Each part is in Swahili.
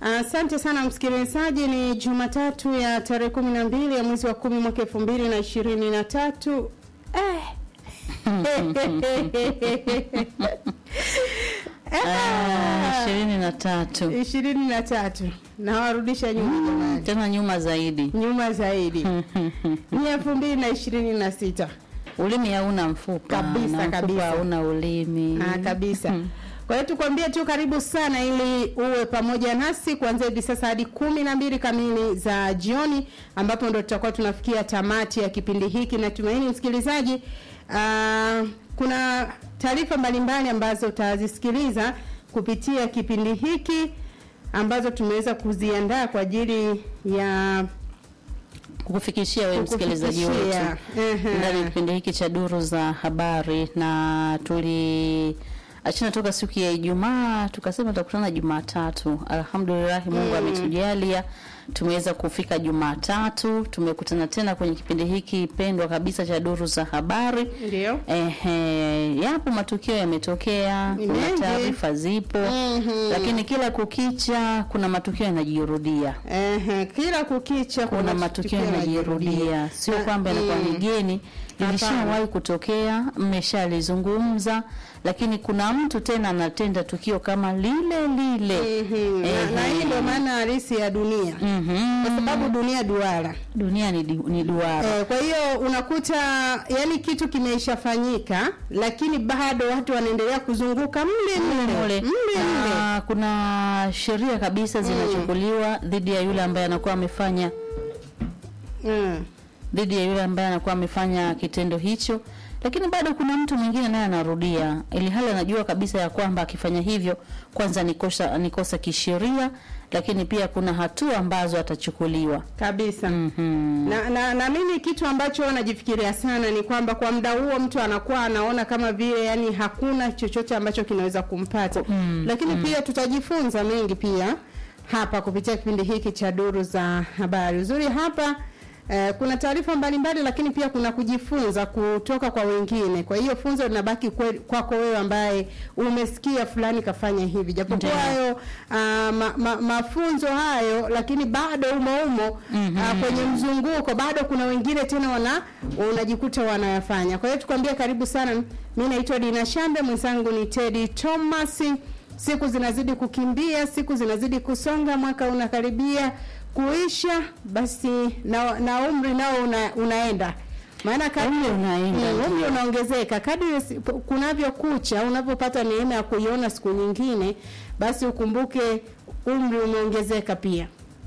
Asante sana msikilizaji, ni Jumatatu ya tarehe kumi na mbili ya mwezi wa kumi mwaka elfu mbili na ishirini na tatu eh. Ah, ishirini na tatu ishirini na tatu nawarudisha nyuma jamani, tena nyuma zaidi. nyuma zaidi ni elfu mbili na ishirini na sita Ulimi hauna mfupa Kabisa, na mfupa kabisa. hauna ulimi. Ah, kabisa. Kwa hiyo tukwambie tu karibu sana ili uwe pamoja nasi kuanzia hivi sasa hadi kumi na mbili kamili za jioni ambapo ndo tutakuwa tunafikia tamati ya kipindi hiki. Natumaini msikilizaji, ah, kuna taarifa mbalimbali ambazo utazisikiliza kupitia kipindi hiki ambazo tumeweza kuziandaa kwa ajili ya kukufikishia wewe msikilizaji wetu kukufikishia. Ehe. ndani ya kipindi hiki cha duru za habari, na tuli achana toka siku ya Ijumaa tukasema tutakutana Jumatatu. Alhamdulillah, Mungu ametujalia tumeweza kufika Jumatatu, tumekutana tena kwenye kipindi hiki pendwa kabisa cha duru za habari. ndio Ehe, yapo matukio yametokea, Ni kuna mengi. taarifa zipo, Mhm. lakini kila kukicha kuna matukio yanajirudia Ehe, kila kukicha kuna matukio yanajirudia, sio Na- kwamba yanakuwa ni mm. geni, ilishawahi kutokea, mmeshalizungumza, lakini kuna mtu tena anatenda tukio kama lile lile. Mhm. Na- na hii ndio maana halisi ya dunia Mhm. kwa sababu dunia duara Dunia ni, di- ni duara. eh, kwa hiyo unakuta yani kitu kimeishafanyika lakini bado watu wanaendelea kuzunguka mle mle Mule. mle mle Na kuna sheria kabisa zinachukuliwa dhidi ya yule ambaye anakuwa amefanya mm. dhidi ya yule ambaye anakuwa amefanya kitendo hicho, lakini bado kuna mtu mwingine naye anarudia, ili hali anajua kabisa ya kwamba akifanya hivyo, kwanza ni kosa ni kosa kisheria, lakini pia kuna hatua ambazo atachukuliwa. kabisa Mhm. na, na, na mimi kitu ambacho najifikiria sana ni kwamba kwa muda huo mtu anakuwa anaona kama vile yani hakuna chochote ambacho kinaweza kumpata Mm, lakini pia tutajifunza mengi pia hapa kupitia kipindi hiki cha duru za habari uzuri hapa Eh, kuna taarifa mbalimbali lakini pia kuna kujifunza kutoka kwa wengine. Kwa hiyo funzo linabaki kwe- kwako wewe ambaye umesikia fulani kafanya hivi, japokuwa Ndiyo. hayo ah, ma, ma, mafunzo hayo, lakini bado umo umo Mhm. ah, kwenye mzunguko bado kuna wengine tena wana unajikuta wanayafanya. Kwa hiyo tukwambia karibu sana. Mimi naitwa Dina Shambe, mwenzangu ni Teddy Thomas. Siku zinazidi kukimbia, siku zinazidi kusonga, mwaka unakaribia kuisha, basi na, na umri nao una, unaenda maana kadri Umri unaenda, Mm, umri ndio. unaongezeka kadri si- kunavyokucha, unavyopata neema ya kuiona siku nyingine, basi ukumbuke umri umeongezeka pia.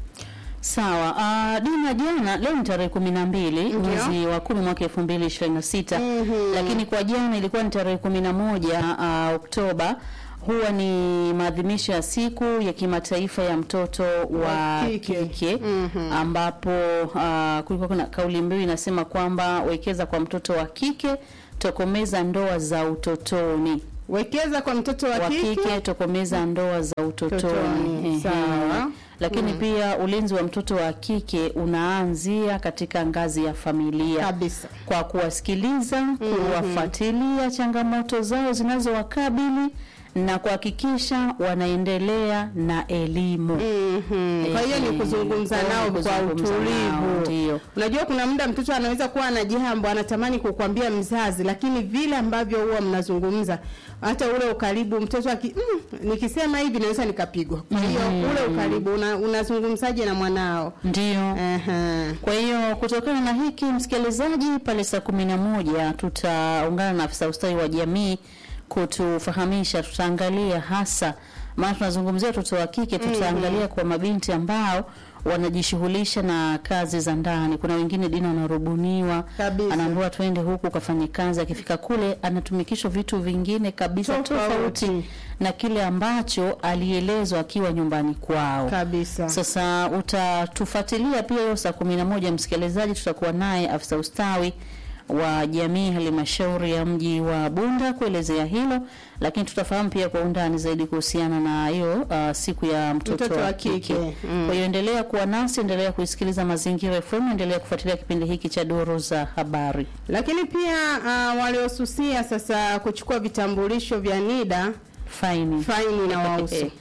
Sawa. Uh, Dina, jana leo ni tarehe kumi na mbili Ndio. mwezi wa kumi mwaka elfu mbili ishirini na sita Mhm. lakini kwa jana ilikuwa ni tarehe kumi na moja uh, Oktoba. Huwa ni maadhimisho ya siku ya kimataifa ya mtoto wa Wa kike. kike, Mhm. ambapo uh, kulikuwa kuna kauli mbiu inasema kwamba wekeza kwa mtoto wa kike, tokomeza ndoa za utotoni. Wekeza kwa mtoto wa Wa kike. kike, tokomeza ndoa za utotoni. Utotoni, Ehe. sawa. Lakini pia ulinzi wa mtoto wa kike unaanzia katika ngazi ya familia Kabisa. kwa kuwasikiliza, kuwafuatilia changamoto zao zinazowakabili na kuhakikisha wanaendelea na elimu. Mhm. Kwa hiyo ni Ehe. kuzungumza Kwa hiyo nao ni kwa kuzungumza nao, utulivu. ndio. Unajua kuna muda mtoto anaweza kuwa na jambo anatamani kukwambia mzazi, lakini vile ambavyo huwa mnazungumza hata ule ukaribu mtoto aki, mm, nikisema hivi naweza nikapigwa. Kwa hiyo Mhm. ule ukaribu una, unazungumzaje na mwanao? Ndio. Aha. Kwa hiyo kutokana na hiki msikilizaji, pale saa kumi na moja tutaungana na afisa ustawi wa jamii kutufahamisha, tutaangalia hasa maana tunazungumzia watoto wa kike, tutaangalia kwa mabinti ambao wanajishughulisha na kazi za ndani. Kuna wengine dini wanarubuniwa, Kabisa. anaambiwa twende huku kafanye kazi, akifika kule anatumikishwa vitu vingine kabisa Tofauti. tofauti na kile ambacho alielezwa akiwa nyumbani kwao. Kabisa. Sasa utatufuatilia pia hiyo saa kumi na moja msikilizaji, tutakuwa naye afisa ustawi wa jamii halmashauri ya mji wa Bunda kuelezea hilo, lakini tutafahamu pia kwa undani zaidi kuhusiana na hiyo uh, siku ya mtoto, Mtoto wa wa kike. kike. Mm. Kwa hiyo endelea kuwa nasi, endelea kuisikiliza Mazingira FM, endelea kufuatilia kipindi hiki cha duru za habari. Lakini pia uh, waliosusia sasa kuchukua vitambulisho vya NIDA Faini faini na wahusu.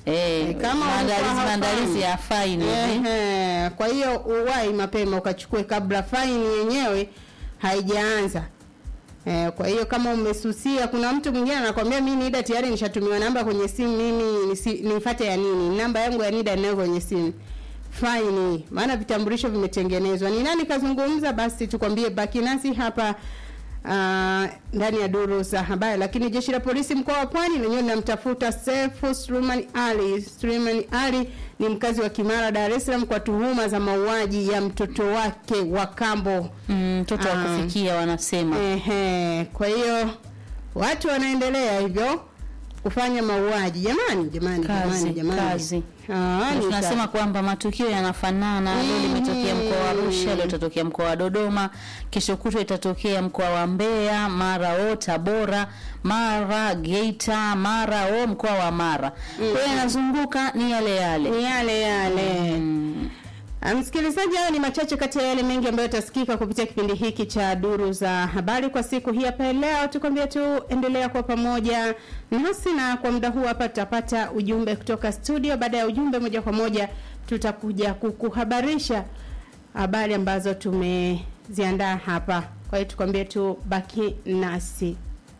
Eh, kama maandalizi ulikuwa maandalizi haufahamu. ya faini hivi. Ehe, kwa hiyo uwai mapema ukachukue kabla faini yenyewe haijaanza. Eh, kwa hiyo kama umesusia, kuna mtu mwingine anakwambia mimi NIDA tayari nishatumiwa namba kwenye simu, mimi nisi- nifuate ya nini? Namba yangu ya NIDA ninayo kwenye simu. Faini, maana vitambulisho vimetengenezwa. Ni nani kazungumza? Basi tukwambie, baki nasi hapa ah, ndani ya duru za habari. Lakini jeshi la polisi mkoa wa Pwani lenyewe linamtafuta Sefu Suleiman Ali. Suleiman Ali ni mkazi wa Kimara, Dar es Salaam kwa tuhuma za mauaji ya mtoto wake wa kambo. Mm, mtoto wa Ah. kufikia wanasema. Ehe, kwa hiyo watu wanaendelea hivyo kufanya mauaji. Jamani, jamani, Kazi, jamani, jamani. kazi. Ah, Na ni tunasema sa- kwamba matukio yanafanana. Leo limetokea mkoa wa Arusha, leo itatokea mkoa wa Dodoma, kesho kutwa itatokea mkoa wa Mbeya, mara o Tabora, mara Geita, mara o mkoa wa Mara. Kwa hiyo yanazunguka ni yale yale. ni yale yale. Ah, Msikilizaji, hayo ni machache kati ya yale mengi ambayo yatasikika kupitia kipindi hiki cha duru za habari kwa siku hii hapa leo. Tukwambia tu endelea kwa pamoja nasi, na kwa muda huu hapa tutapata ujumbe kutoka studio. Baada ya ujumbe, moja kwa moja tutakuja kukuhabarisha habari ambazo tumeziandaa hapa. Kwa hiyo tukwambie tu baki nasi.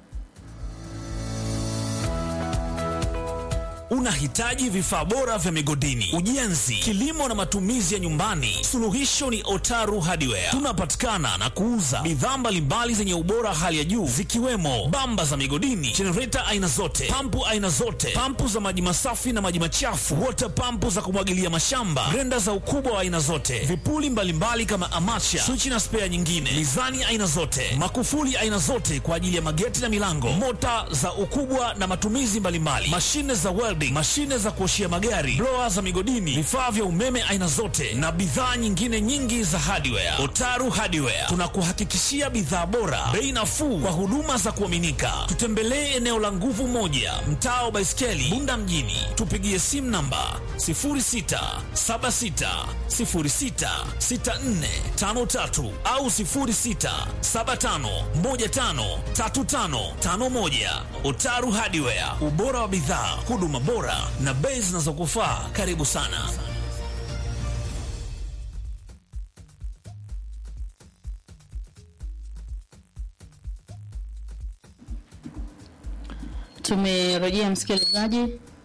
Unahitaji vifaa bora vya migodini, ujenzi, kilimo na matumizi ya nyumbani? Suluhisho ni Otaru Hardware. Tunapatikana na kuuza bidhaa mbalimbali zenye ubora hali ya juu zikiwemo bamba za migodini, jenereta aina zote, pampu aina zote, pampu za maji masafi na maji machafu, water pampu za kumwagilia mashamba, grenda za ukubwa wa aina zote, vipuli mbalimbali kama amacha, swichi na spea nyingine, mizani aina zote, makufuli aina zote kwa ajili ya mageti na milango, mota za ukubwa na matumizi mbalimbali, mashine za welding, mashine za kuoshia magari, blower za migodini, vifaa vya umeme aina zote na bidhaa nyingine nyingi za hardware. Otaru Hardware tunakuhakikishia bidhaa bora, bei nafuu kwa huduma za kuaminika. Tutembelee eneo la nguvu moja, mtaa wa Baiskeli, Bunda mjini. Tupigie simu namba 0676066453 au 0675153551. Otaru Hardware, ubora wa bidhaa, huduma bora na bei zinazokufaa. Karibu sana. Tumerejea msikilizaji,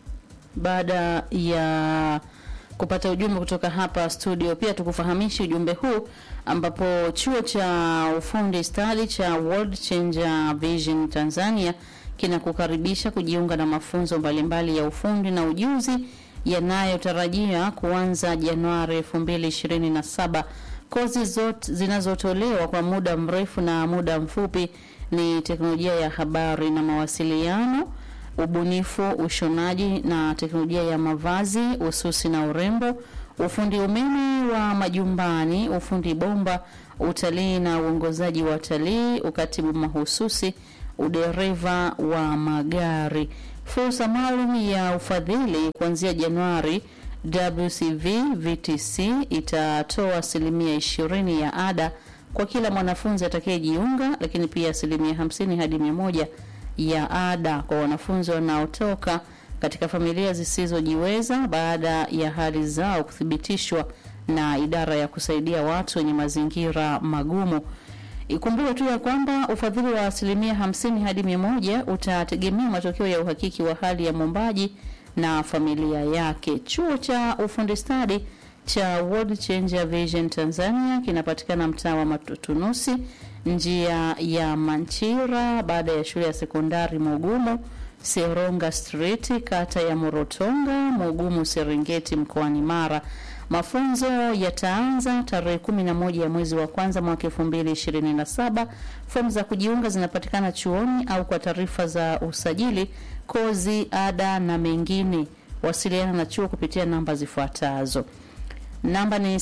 baada ya kupata ujumbe kutoka hapa studio. Pia tukufahamishi ujumbe huu ambapo chuo cha ufundi stadi cha World Changer Vision Tanzania kinakukaribisha kujiunga na mafunzo mbalimbali ya ufundi na ujuzi yanayotarajia kuanza Januari 2027. Kozi zote zinazotolewa kwa muda mrefu na muda mfupi ni teknolojia ya habari na mawasiliano, ubunifu, ushonaji na teknolojia ya mavazi, ususi na urembo, ufundi umeme wa majumbani, ufundi bomba, utalii na uongozaji wa utalii, ukatibu mahususi, udereva wa magari. Fursa maalum ya ufadhili kuanzia Januari WCV VTC itatoa asilimia ishirini ya ada kwa kila mwanafunzi atakayejiunga, lakini pia asilimia hamsini hadi mia moja ya ada kwa wanafunzi wanaotoka katika familia zisizojiweza baada ya hali zao kuthibitishwa na idara ya kusaidia watu wenye mazingira magumu. Ikumbuke tu ya kwamba ufadhili wa asilimia hamsini hadi mia moja utategemea matokeo ya uhakiki wa hali ya mwombaji na familia yake. Chuo cha ufundi stadi cha World Changer Vision Tanzania kinapatikana mtaa wa Matunusi, njia ya Manchira, baada ya shule ya sekondari Mugumu, Seronga Street, kata ya Morotonga, Mugumu, Serengeti, mkoani Mara. Mafunzo yataanza tarehe 11 ya mwezi wa kwanza mwaka 2027. Fomu za kujiunga zinapatikana chuoni au kwa taarifa za usajili, kozi, ada na mengine, wasiliana na chuo kupitia namba zifuatazo. Namba ni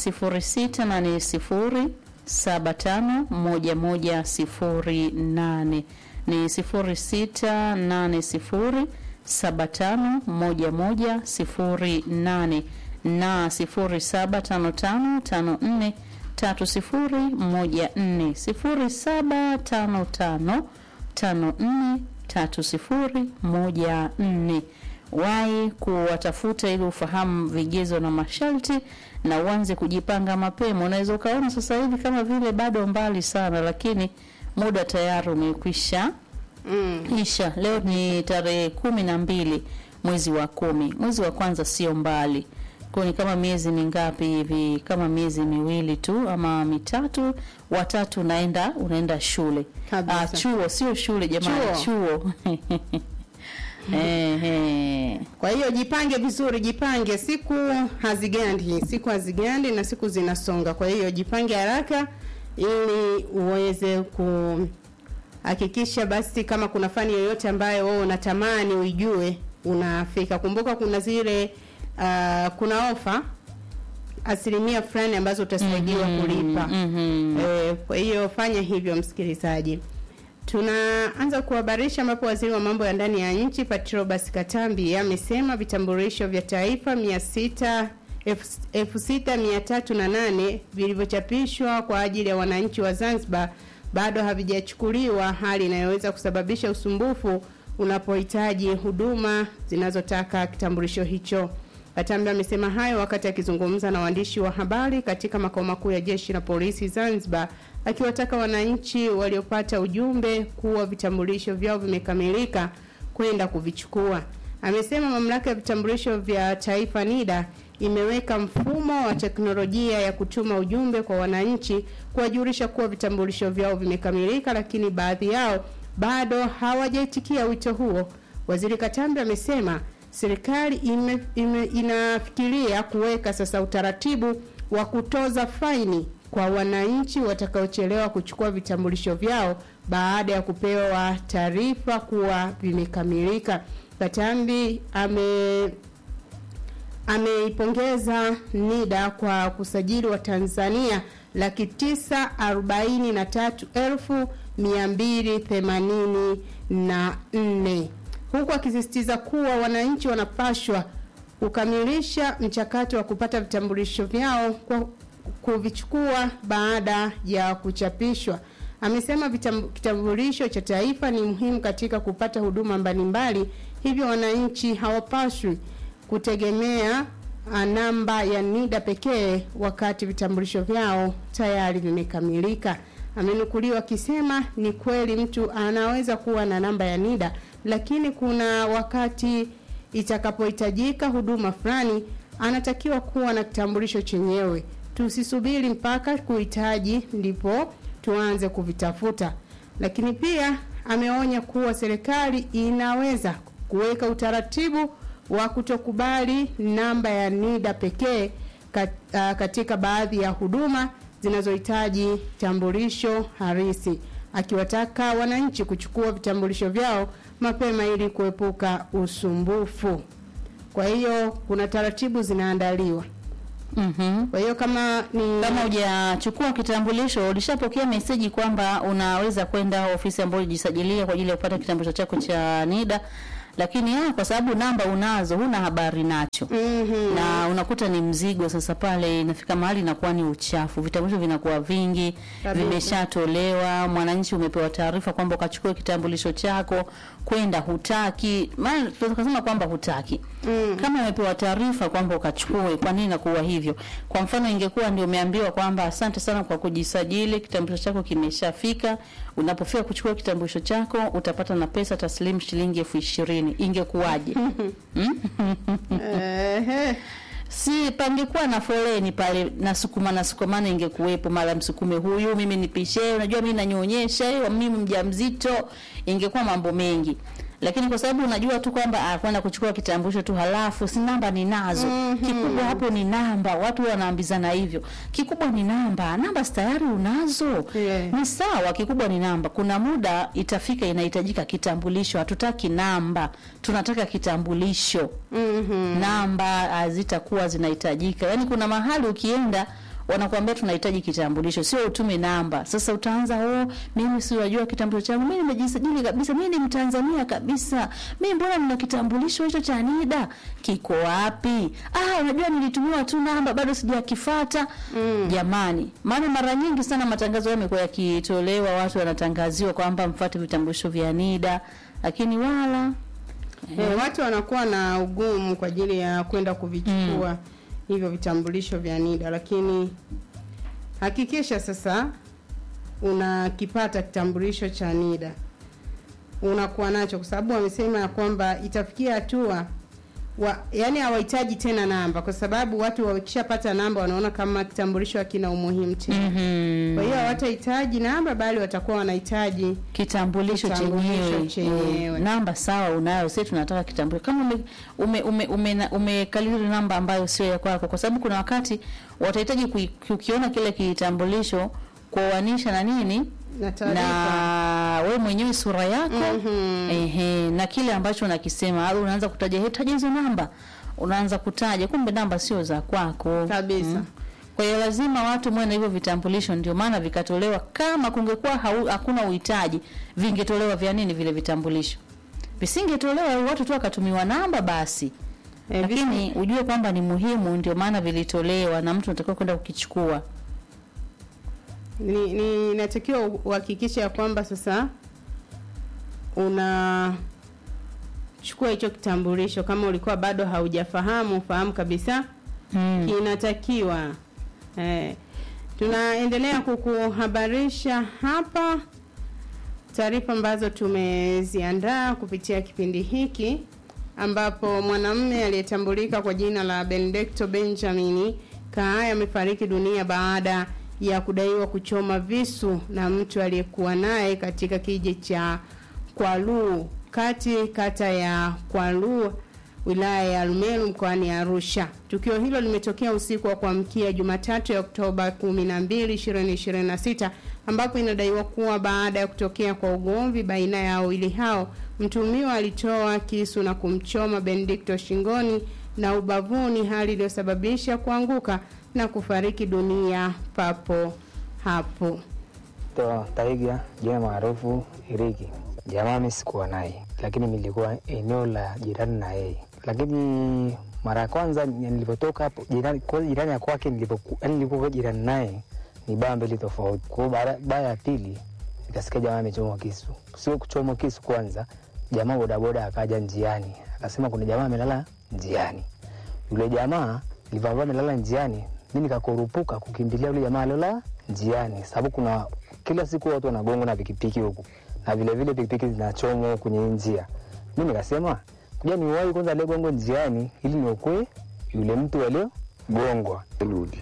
0680751108 ni 0680751108 na 0755543014 0755543014 Wahi kuwatafuta ili ufahamu vigezo na masharti na uanze kujipanga mapema. Unaweza ukaona sasa hivi kama vile bado mbali sana, lakini muda tayari umekwisha Mm. isha. Leo ni tarehe kumi na mbili mwezi wa kumi. Mwezi wa kwanza sio mbali, kwa ni kama miezi mingapi hivi, kama miezi miwili tu ama mitatu. Watatu unaenda unaenda shule Kabisa. ah, chuo, sio shule jamani, chuo, Ehe. Kwa hiyo jipange vizuri, jipange. Siku hazigandi, siku hazigandi na siku zinasonga. Kwa hiyo jipange haraka ili uweze kuhakikisha basi, kama kuna fani yoyote ambayo wewe unatamani uijue, unafika. Kumbuka kuna zile uh, kuna ofa asilimia fulani ambazo utasaidiwa kulipa. Mhm. Eh, kwa hiyo fanya hivyo msikilizaji. Tunaanza kuhabarisha ambapo waziri wa mambo ya ndani ya nchi Patrobas Katambi amesema vitambulisho vya taifa 600 6308 vilivyochapishwa kwa ajili ya wananchi wa Zanzibar bado havijachukuliwa, hali inayoweza kusababisha usumbufu unapohitaji huduma zinazotaka kitambulisho hicho. Katambi amesema hayo wakati akizungumza na waandishi wa habari katika makao makuu ya jeshi la polisi Zanzibar, akiwataka wananchi waliopata ujumbe kuwa vitambulisho vyao vimekamilika kwenda kuvichukua. Amesema mamlaka ya vitambulisho vya taifa NIDA imeweka mfumo wa teknolojia ya kutuma ujumbe kwa wananchi kuwajulisha kuwa vitambulisho vyao vimekamilika, lakini baadhi yao bado hawajaitikia wito huo. Waziri Katambi amesema serikali ime, ime, inafikiria kuweka sasa utaratibu wa kutoza faini kwa wananchi watakaochelewa kuchukua vitambulisho vyao baada ya kupewa taarifa kuwa vimekamilika. Katambi ame ameipongeza NIDA kwa kusajili wa Tanzania laki tisa arobaini na tatu elfu mia mbili themanini na nne huku akisisitiza kuwa wananchi wanapashwa kukamilisha mchakato wa kupata vitambulisho vyao kwa kuvichukua baada ya kuchapishwa. Amesema vitam- kitambulisho cha taifa ni muhimu katika kupata huduma mbalimbali, hivyo wananchi hawapaswi kutegemea ah, namba ya NIDA pekee wakati vitambulisho vyao tayari vimekamilika. Amenukuliwa akisema ni kweli mtu anaweza kuwa na namba ya NIDA, lakini kuna wakati itakapohitajika huduma fulani anatakiwa kuwa na kitambulisho chenyewe. Tusisubiri mpaka kuhitaji ndipo tuanze kuvitafuta. Lakini pia ameonya kuwa serikali inaweza kuweka utaratibu wa kutokubali namba ya NIDA pekee kat- ah, katika baadhi ya huduma zinazohitaji tambulisho harisi, akiwataka wananchi kuchukua vitambulisho vyao mapema ili kuepuka usumbufu. Kwa hiyo kuna taratibu zinaandaliwa. Mhm. Kwa hiyo kama ni Kama hujachukua kitambulisho, ulishapokea meseji kwamba unaweza kwenda ofisi ambayo ulijisajilia kwa ajili ya kupata kitambulisho chako cha NIDA, lakini ah, kwa sababu namba unazo, huna habari nacho Mhm. na unakuta ni mzigo sasa. Pale inafika mahali inakuwa ni uchafu, vitambulisho vinakuwa vingi, Kabisa. vimeshatolewa. Mwananchi umepewa taarifa kwamba ukachukue kitambulisho chako, kwenda hutaki, maana tunaweza kusema kwamba hutaki Mm. kama umepewa taarifa kwamba ukachukue, kwa nini nakuwa hivyo? Kwa mfano, ingekuwa ndio umeambiwa kwamba asante sana kwa kujisajili, kitambulisho chako kimeshafika, unapofika kuchukua kitambulisho chako utapata na pesa taslimu shilingi elfu ishirini ingekuwaje? Ehe. si pangekuwa na foleni pale, nasukuma nasukumana, ingekuwepo mara msukume huyu, mimi nipishe, unajua mimi nanyonyesha, eh, mimi mjamzito, ingekuwa mambo mengi lakini kwa sababu unajua tu kwamba ah, kwenda kuchukua kitambulisho tu, halafu si namba ninazo. Kikubwa hapo ni namba, watu wanaambizana hivyo. Kikubwa ni namba, namba si tayari unazo Yeah. ni sawa. Kikubwa ni namba. Kuna muda itafika inahitajika kitambulisho, hatutaki namba, tunataka kitambulisho Mhm. namba hazitakuwa zinahitajika. Yaani kuna mahali ukienda wanakuambia tunahitaji kitambulisho, sio utume namba. Sasa utaanza oh, mimi si unajua kitambulisho changu, mimi nimejisajili kabisa, mimi ni Mtanzania kabisa, mimi mbona nina kitambulisho hicho cha NIDA kiko wapi? Ah, unajua nilitumiwa tu namba, bado sijakifata. Mm. Jamani, maana mara nyingi sana matangazo yamekuwa yakitolewa, watu wanatangaziwa kwamba mfuate vitambulisho vya NIDA, lakini wala Eh, watu wanakuwa na ugumu kwa ajili ya kwenda kuvichukua hivyo vitambulisho vya NIDA, lakini hakikisha sasa unakipata kitambulisho cha NIDA unakuwa nacho, kwa sababu wamesema ya kwamba itafikia hatua wa, yani hawahitaji tena namba, kwa sababu watu wakishapata namba wanaona kama kitambulisho hakina umuhimu tena. Mhm. Kwa hiyo hawatahitaji namba, bali watakuwa wanahitaji kitambulisho Kitambulisho chenyewe chenyewe. Eh, namba sawa unayo sisi tunataka kitambulisho kama ume, ume, ume, ume, na- umekalili namba ambayo sio ya kwako kwa sababu kuna wakati watahitaji kui- kukiona kile kitambulisho kuoanisha na nini na taarifa na we mwenyewe sura yako Mhm. ehe, na kile ambacho unakisema au unaanza kutaja "He, taja hizo namba unaanza kutaja kumbe namba sio za kwako kabisa. kwa hiyo lazima watu mwe na hivyo vitambulisho, ndio maana vikatolewa. Kama kungekuwa hau- hakuna uhitaji, vingetolewa vya nini vile vitambulisho? Visingetolewa, watu tu wakatumiwa namba basi. Eh, Lakini ujue kwamba ni muhimu, ndio maana vilitolewa na mtu anatakiwa kwenda kukichukua. ni ni inatakiwa uhakikishe ya kwamba sasa una chukua hicho kitambulisho kama ulikuwa bado haujafahamu fahamu kabisa Mm. kinatakiwa eh, tunaendelea kukuhabarisha hapa taarifa ambazo tumeziandaa kupitia kipindi hiki ambapo mwanamume aliyetambulika kwa jina la Benedicto Benjamin Kaaya amefariki dunia baada ya kudaiwa kuchoma visu na mtu aliyekuwa naye katika kijiji cha Kwaluu kati kata ya Kwaluu wilaya ya Arumeru mkoani Arusha. Tukio hilo limetokea usiku wa kuamkia Jumatatu ya Oktoba 12, 2026 ambapo inadaiwa kuwa baada ya kutokea kwa ugomvi baina ya wawili hao, mtuhumiwa alitoa kisu na kumchoma Benedicto shingoni na ubavuni, hali iliyosababisha kuanguka na kufariki dunia papo hapo. to Taiga jina maarufu Iriki. Jamaa mimi sikuwa naye, lakini nilikuwa eneo la jirani na yeye. Lakini mara ya kwanza nilipotoka hapo jirani, kwa jirani ya kwake nilipoku- yaani nilipokuwa jirani naye ni baa mbili tofauti. Kwa hiyo baada- baa ya pili nikasikia jamaa amechomwa kisu. Sio kuchomwa kisu kwanza, jamaa bodaboda akaja njiani akasema kuna jamaa amelala njiani. Yule jamaa nilivyokuwa amelala njiani, mi nikakurupuka kukimbilia yule jamaa aliola njiani, sababu kuna kila siku watu wanagongwa na pikipiki huku na vile vile pikipiki zinachomwa kwenye hii njia. Mi nikasema kuja niwahi kwanza aliyegongwa njiani ili niokoe yule mtu aliyogongwa. Eliud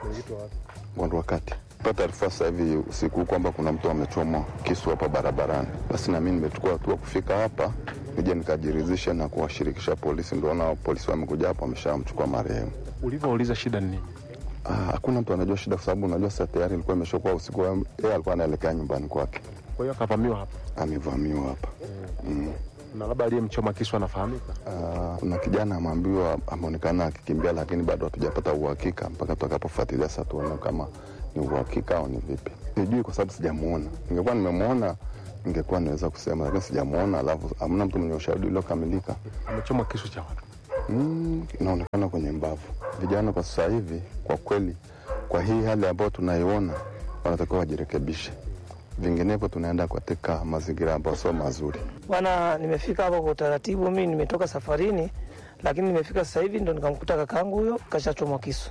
Mwandu wakati pata taarifa sasa hivi usiku kwamba kuna mtu amechomwa kisu hapa barabarani. Basi na mimi nimechukua hatua kufika hapa nije nikajiridhisha na kuwashirikisha polisi. Ndio na polisi wamekuja hapa, wameshamchukua marehemu. Ulivyouliza shida ni nini? Ah, hakuna mtu anajua shida, kwa sababu unajua sasa tayari ilikuwa imeshakuwa usiku, yeye alikuwa anaelekea nyumbani kwake, Kwa hiyo akavamiwa hapa, amevamiwa hapa mm. na labda aliyemchoma kisu anafahamika. Ah, kuna kijana ameambiwa ameonekana akikimbia, lakini bado hatujapata uhakika mpaka tutakapofuatilia sasa tuone kama ni uhakika au ni vipi. Sijui kwa sababu sijamuona. Ningekuwa nimemwona ningekuwa naweza kusema, lakini sijamuona, alafu hamna mtu mwenye ushahidi uliokamilika. Amechomwa kisu cha watu. Mm, inaonekana kwenye mbavu. Vijana kwa sasa hivi, kwa kweli, kwa hii hali ambayo tunaiona, wanatakiwa wajirekebishe, vinginevyo tunaenda katika mazingira ambayo sio mazuri. Bwana, nimefika hapa kwa utaratibu. Mimi nimetoka safarini, lakini nimefika sasa hivi ndo nikamkuta kakaangu huyo kashachomwa kisu,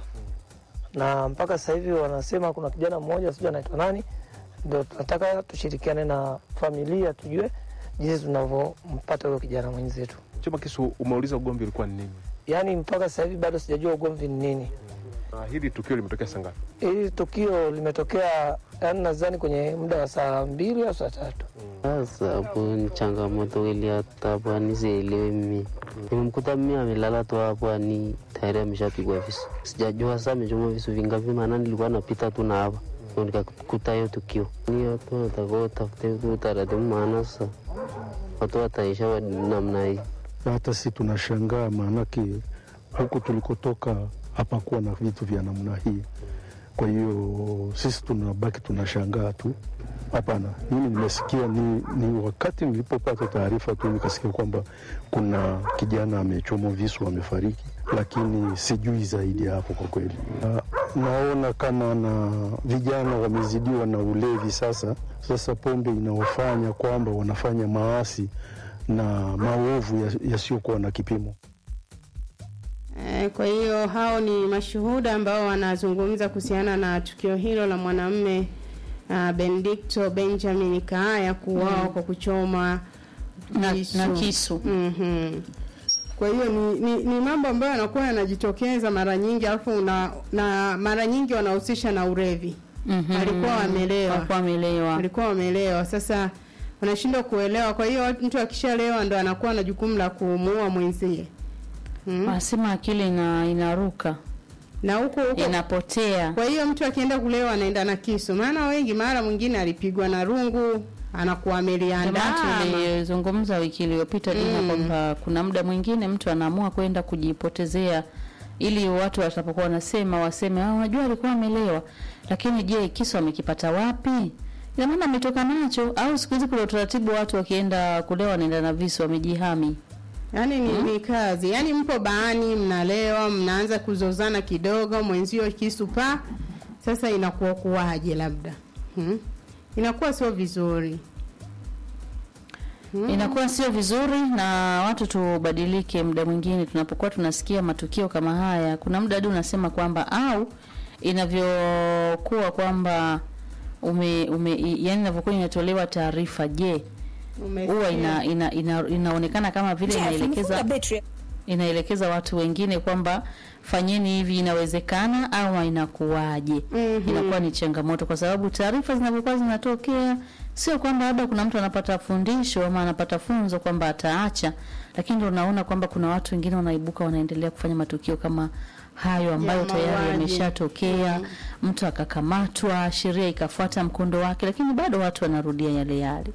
na mpaka sasa hivi wanasema kuna kijana mmoja sijui anaitwa nani, ndo tunataka tushirikiane na familia tujue jinsi tunavyompata huyo kijana mwenzetu. Choma kisu, umeuliza ugomvi ulikuwa ni nini? Yaani mpaka sasa hivi bado sijajua ugomvi ni nini. Na hili tukio limetokea saa ngapi? Hili tukio limetokea, yaani nadhani kwenye muda wa saa mbili au saa tatu. Sasa hapo ni changamoto ili hata hapo ani sielewi mimi. Nimemkuta mimi amelala tu hapo ani tayari ameshapigwa visu. Sijajua sasa amechomwa visu vingapi, maana nilikuwa napita tu na hapa Ndio nikakuta hiyo tukio. Ni watu wanatakiwa watafute tu utaratibu, maana sasa watu wataisha wa namna hii. na hata si tunashangaa, maanake huku tulikotoka hapakuwa na vitu vya namna hii. Kwa hiyo sisi tunabaki tunashangaa tu. Hapana, mimi nimesikia ni, ni wakati nilipopata taarifa tu nikasikia kwamba kuna kijana amechomwa visu amefariki, lakini sijui zaidi ya hapo kwa kweli. Na, naona kama na vijana wamezidiwa na ulevi sasa. Sasa pombe inawafanya kwamba wanafanya maasi na maovu ya- yasiyokuwa na kipimo. Eh, Kwa hiyo hao ni mashuhuda ambao wanazungumza kuhusiana na tukio hilo la mwanamume uh, Benedicto Benjamin Kaaya kuuawa kwa kuchoma Na- na kisu. Mhm. Kwa hiyo ni, ni, ni mambo ambayo yanakuwa yanajitokeza mara nyingi alafu una, na mara nyingi wanahusisha na ulevi. Mhm. Walikuwa wamelewa. Walikuwa wamelewa. Walikuwa wamelewa. Sasa wanashindwa kuelewa. Kwa hiyo mtu akishalewa ndo anakuwa na jukumu la kumuua mwenzie. Mm. Wanasema akili ina, inaruka Na huko huko inapotea. Kwa hiyo mtu akienda kulewa anaenda na kisu, maana wengi, mara mwingine alipigwa na rungu, anakuwa ameliandaa. Jamani, tulizungumza wiki iliyopita Dina Mm. kwamba kuna muda mwingine mtu anaamua kwenda kujipotezea ili watu watapokuwa wanasema waseme ah, unajua alikuwa amelewa, lakini je, kisu amekipata wapi? Ina maana ametoka nacho au siku hizi kuna utaratibu watu wakienda kulewa wanaenda na visu wamejihami. Yaani ni, ni kazi. Yaani mpo baani mnalewa, mnaanza kuzozana kidogo, mwenzio kisu pa. Sasa inakuwa kuwaje labda? Hmm? Inakuwa sio vizuri. Inakuwa sio vizuri, na watu tubadilike. Muda mwingine tunapokuwa tunasikia matukio kama haya, kuna muda hadi unasema kwamba au inavyokuwa kwamba ume, ume yani inavyokuwa inatolewa taarifa, je, huwa ina, ina, ina, inaonekana kama vile inaelekeza inaelekeza watu wengine kwamba fanyeni hivi, inawezekana au inakuwaje? Mhm. Inakuwa ni changamoto, kwa sababu taarifa zinavyokuwa zinatokea, sio kwamba labda kuna mtu anapata fundisho ama anapata funzo kwamba ataacha, lakini ndio unaona kwamba kuna watu wengine wanaibuka wanaendelea kufanya matukio kama hayo ambayo Ya tayari mauaji. yameshatokea, mtu akakamatwa, sheria ikafuata mkondo wake, lakini bado watu wanarudia yale yale.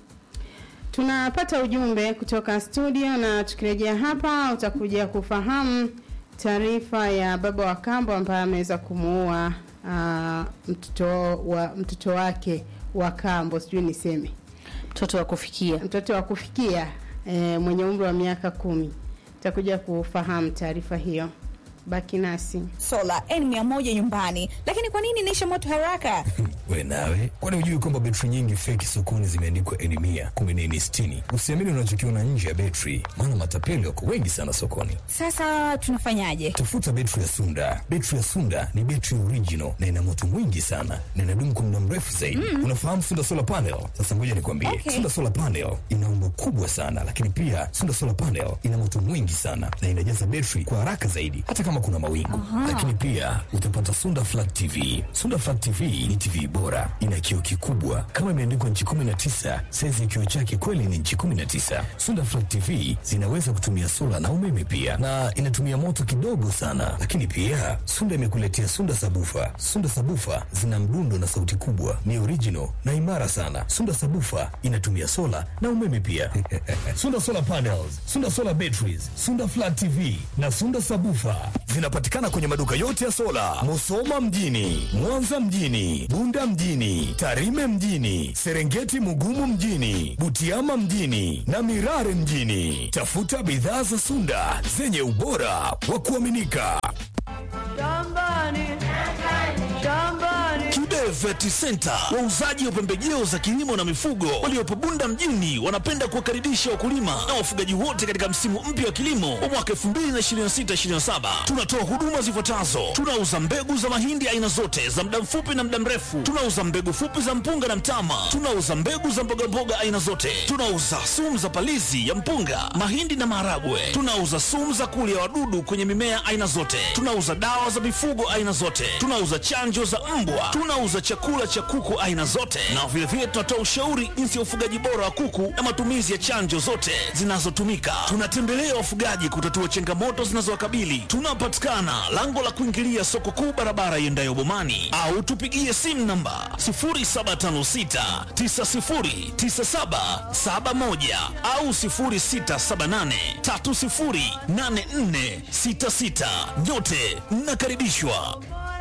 Tunapata ujumbe kutoka studio na tukirejea hapa utakuja kufahamu taarifa ya baba wa kambo ambaye ameweza kumuua uh, mtoto wa mtoto wake wa kambo, sijui niseme mtoto wa kufikia, mtoto wa kufikia e, mwenye umri wa miaka kumi. Utakuja kufahamu taarifa hiyo, baki nasi. sola N100 nyumbani, lakini kwa nini inaisha moto haraka? We nawe, kwani hujui kwamba betri nyingi feki sokoni zimeandikwa N mia kumi na nne sitini? Usiamini unachokiona nje ya betri, maana matapeli wako wengi sana sokoni. Sasa tunafanyaje? Tafuta betri ya Sunda. Betri ya Sunda ni betri original na ina moto mwingi sana na inadumu kwa muda mrefu zaidi. Mm. Unafahamu Sunda solar panel? Sasa ngoja nikwambie, Okay. Sunda solar panel ina umbo kubwa sana, lakini pia Sunda solar panel ina moto mwingi sana na inajaza betri kwa haraka zaidi, hata kama kuna mawingu. Aha. Lakini pia utapata Sunda flat TV. Sunda flat TV ni TV bora, ina kioo kikubwa kama imeandikwa nchi 19. Saizi ya kioo chake kweli ni nchi 19. Sunda flat TV zinaweza kutumia sola na umeme pia, na inatumia moto kidogo sana. Lakini pia Sunda imekuletea Sunda sabufa. Sunda sabufa zina mdundo na sauti kubwa, ni original na imara sana. Sunda sabufa inatumia sola na umeme pia. Sunda solar panels, Sunda solar batteries, Sunda flat TV na Sunda sabufa zinapatikana kwenye maduka yote ya sola, Musoma mjini, Mwanza mjini, Bunda mjini, Tarime mjini, Serengeti Mugumu mjini, Butiama mjini na Mirare mjini. Tafuta bidhaa za Sunda zenye ubora wa kuaminika. Kibe Vet Center, wauzaji wa pembejeo za kilimo na mifugo waliopo Bunda mjini, wanapenda kuwakaribisha wakulima na wafugaji wote katika msimu mpya wa kilimo wa mwaka 2026/2027. Tunatoa huduma zifuatazo: tunauza mbegu za mahindi aina zote za muda mfupi na muda mrefu, tunauza mbegu fupi za mpunga na mtama, tunauza mbegu za mbogamboga aina zote, tunauza sumu za palizi ya mpunga, mahindi na maharagwe, tunauza sumu za kulia wadudu kwenye mimea aina zote, tunauza dawa za mifugo aina zote, tunauza chanjo za mbwa, tunauza chakula cha kuku aina zote, na vilevile tunatoa ushauri jinsi ya ufugaji bora wa kuku na matumizi ya chanjo zote zinazotumika. Tunatembelea wafugaji kutatua changamoto zinazowakabili. Tunapatikana lango la kuingilia soko kuu, barabara iendayo Bomani, au tupigie simu namba 0756 909771 au 0678 308466. Nyote mnakaribishwa.